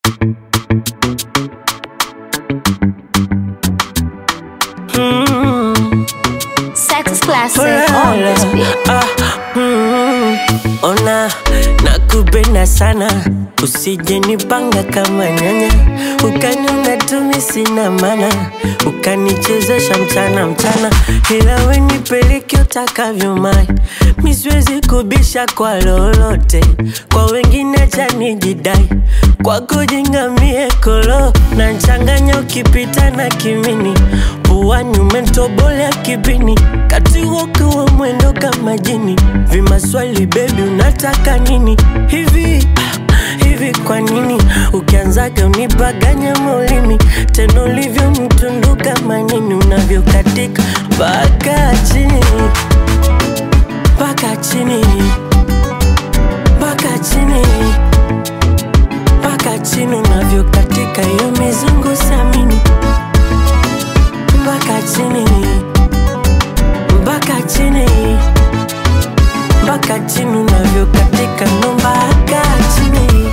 Sex is classic. Ulala. Always be. Ah, mm, ona nakupenda sana usije nipanga kama nyanya ukaniona tumi sina mana ukanichezesha mchana mchana ila we nipeleke utakavyo mai miswezi kubisha kwa lolote kwa wengine chanijidai kwako jingamie kolo na nchanganya ukipita na kimini puani umentobolea kibini kati woku wa mwendo kama jini vimaswali bebi unataka nini hivi ah, hivi kwa nini ukianzaga unipaganya maulimi tena ulivyo mtundu kama nini unavyokatika mpaka chini mpaka chini mpaka chini mpaka chini unavyokatika hiyo mizungu samini mpaka chini mpaka chini mpaka chini unavyokatika ndo mpaka chini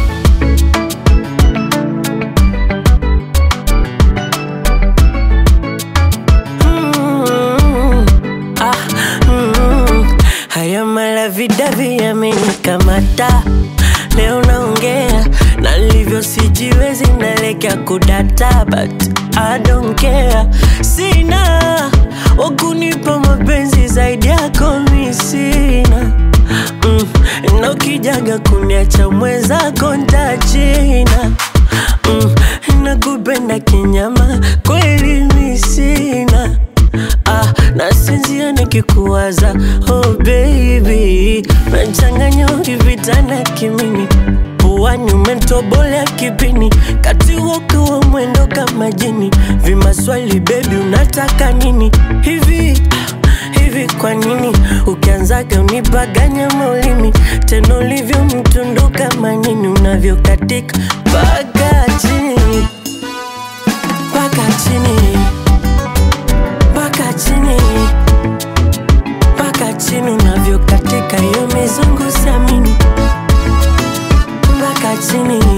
Mm, ah, mm. haya malavidavi yamenikamata leo naongea na livyo sijiwezi nalekea kudata but I don't care sina wakunipa mapenzi zaidi yako mi sina mm, na ukijaga kuniacha mwenzako ntachina mm, nakupenda kinyama kweli mi sina ah, nasinzia nikikuwaza oh baby nachanganya ukivitana kimini puani umentobolea kipini kati woku wa mwendo kama jini vimaswali bebi unataka nini hivi ah, hivi kwa nini ukianzaga unipaganya maulimi tena ulivyo mtundu kama nini unavyokatika mpaka chini mpaka chini mpaka chini mpaka chini unavyokatika hiyo mizungu samini mpaka chini